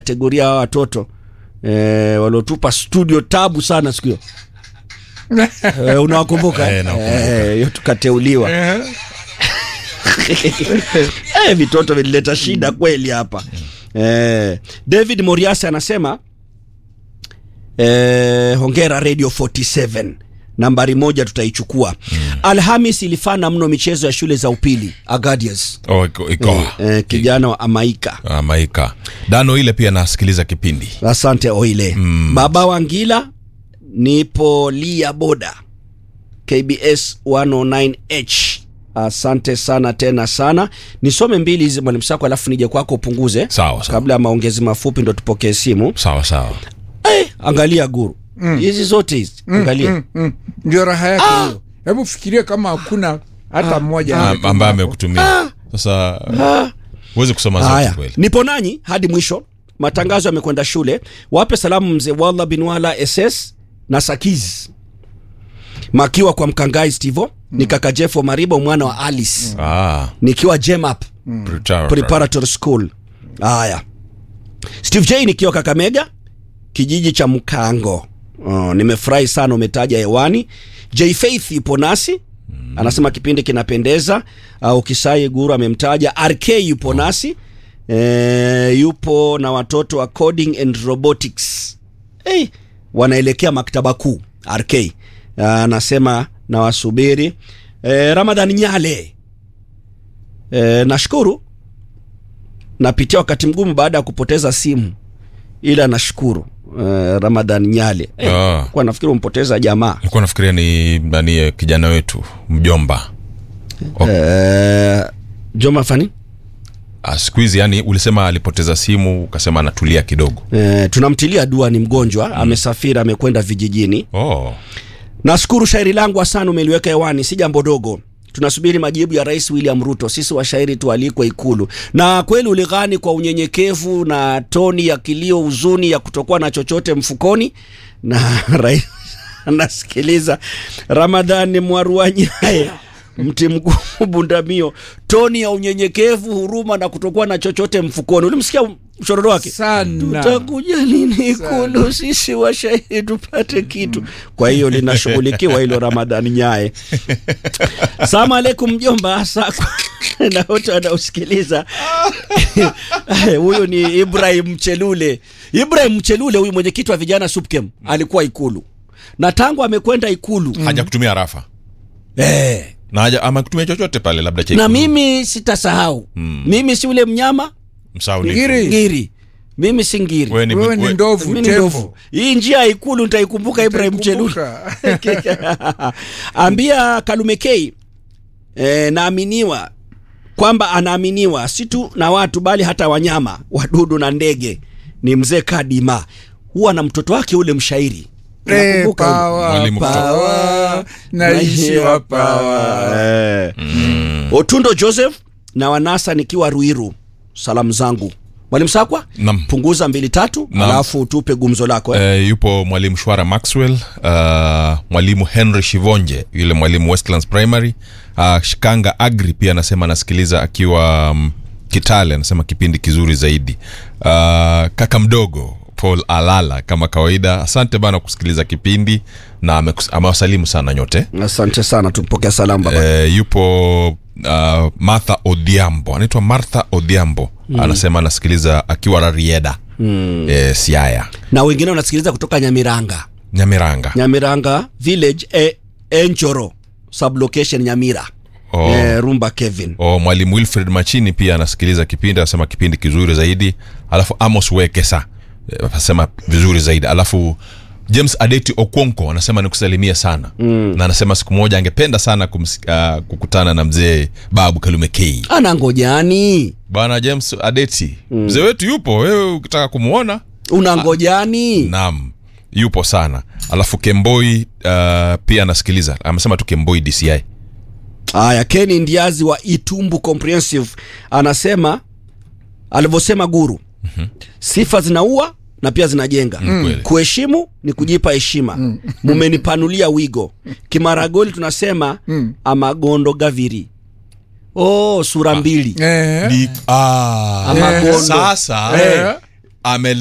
kategoria ya watoto e, waliotupa studio tabu sana siku hiyo e, unawakumbuka Eh, nakumbuka. Eh, hiyo tukateuliwa e, vitoto vilileta shida kweli hapa e, David Moriasi anasema e, hongera Radio 47 nambari moja tutaichukua mm. Alhamis ilifana mno michezo ya shule za upili Agadias Oh, iko, iko. e, kijana wa Amaika Ah, maika dano ile pia nasikiliza kipindi Asante Oile. Mm. Baba Wangila, nipo Lia Boda, KBS 109H. Asante sana tena sana. Nisome mbili hizi mwalimu Sako, alafu nije kwako upunguze Sawa, sawa. kabla ya maongezi mafupi ndo tupokee simu. sawa sawa Eh, angalia guru hizi zote hizi angalia Mm, mm. ndio raha yake hiyo hebu fikiria kama hakuna hata mmoja Ah, ametuma ambaye hapo. amekutumia sasa huwezi kusoma Haya, zote kweli nipo nanyi hadi mwisho. Matangazo yamekwenda shule. Wape salamu mzee Wallah bin Wala SS na Sakiz makiwa kwa Mkangai Stivo ni kaka Jeffo Maribo mwana wa Alice ah, nikiwa Jemap preparatory. Preparatory School. Haya, Steve J nikiwa Kakamega kijiji cha Mkango. Oh, nimefurahi sana umetaja hewani. J Faith ipo nasi anasema kipindi kinapendeza. Uh, Ukisai Guru amemtaja RK yupo nasi e, yupo na watoto wa coding and robotics hey, wanaelekea maktaba kuu RK uh, anasema nawasubiri. E, Ramadhan Nyale e, nashukuru napitia wakati mgumu baada ya kupoteza simu ila nashukuru uh, Ramadhan Nyale eh, Ah. kwa nafikiri umpoteza jamaa nilikuwa nafikiria ni nani eh, kijana wetu mjomba eh, Joma Fani Ah, siku hizi yani ulisema alipoteza simu ukasema anatulia kidogo eh, tunamtilia dua, ni mgonjwa amesafiri, amekwenda vijijini. oh. Nashukuru shairi langu asana, umeliweka hewani, si jambo dogo. Tunasubiri majibu ya Rais William Ruto. Sisi washairi tualikwe Ikulu, na kweli ulighani kwa unyenyekevu na toni ya kilio, huzuni ya kutokuwa na chochote mfukoni, na rais anasikiliza. Ramadhani Mwaruanyaye mti mgumu Bundamio, toni ya unyenyekevu, huruma na kutokuwa na chochote mfukoni. Ulimsikia mshororo wake? sana tutakuja lini Ikulu sisi washairi tupate kitu. Kwa hiyo linashughulikiwa hilo. Ramadhani Nyaye, salamu alaikum mjomba Sakwa na wote wanaosikiliza. Huyu ni Ibrahim Mchelule. Ibrahim Mchelule huyu mwenyekiti wa vijana SUPKEM alikuwa Ikulu na tangu amekwenda Ikulu haja kutumia rafa eh, na haja ama kutumia chochote pale labda cha na ikulu. mimi sitasahau mimi si ule mnyama Msaulifu. Ngiri. ngiri, mimi si ngiri Wewe ni- wewe ni we- ndovu Mimi ni ndovu. tembo Hii njia ya Ikulu nitaikumbuka Ibrahim Chelule. Utaikumbuka. Ambia Kalume K e, naaminiwa kwamba anaaminiwa si tu na watu bali hata wanyama, wadudu na ndege. Ni mzee Kadima, huwa na mtoto wake ule mshairi Eh, Unakumbuka ule? pawa, Mwalimu pawa, naishiwa pawa Eh. Otundo Joseph na Wanasa nikiwa Ruiru, salamu zangu Mwalimu Sakwa, Naam. punguza mbili tatu, Naam. alafu tupe gumzo lako eh. Eh, yupo mwalimu shwara maxwell uh, mwalimu henry shivonje yule mwalimu westlands primary uh, shikanga agri pia anasema anasikiliza akiwa um, kitale anasema kipindi kizuri zaidi uh, kaka mdogo paul alala kama kawaida asante bana kusikiliza kipindi na amekus- amewasalimu sana nyote Asante sana, tumpokea salamu baba. eh, yupo uh, martha odhiambo anaitwa martha odhiambo mm. anasema anasikiliza akiwa rarieda mm. eh, siaya na wengine wanasikiliza kutoka Nyamiranga, nyamiranga Nyamiranga village e, Enchoro sublocation Nyamira. Oh. Eh, Rumba Kevin o mwalimu wilfred machini pia anasikiliza kipindi anasema kipindi kizuri zaidi alafu amos wekesa eh, anasema vizuri zaidi alafu james adeti okonko anasema nikusalimia sana mm. na anasema siku moja angependa sana kumsi, uh, kukutana na mzee babu kalume k ana ngojani, bwana james adeti mm. mzee wetu yupo wewe ukitaka kumwona una ngojani naam yupo sana alafu kemboi uh, pia anasikiliza amesema tu kemboi dci Haya, Keni Ndiazi wa Itumbu Comprehensive anasema alivyosema Guru, sifa zinaua na pia zinajenga. kweli. Kuheshimu ni kujipa heshima. Mumenipanulia wigo. Kimaragoli tunasema amagondo gaviri. Oh, sura mbili. Eh, Ni- ah, Amagondo. sasa eh, ame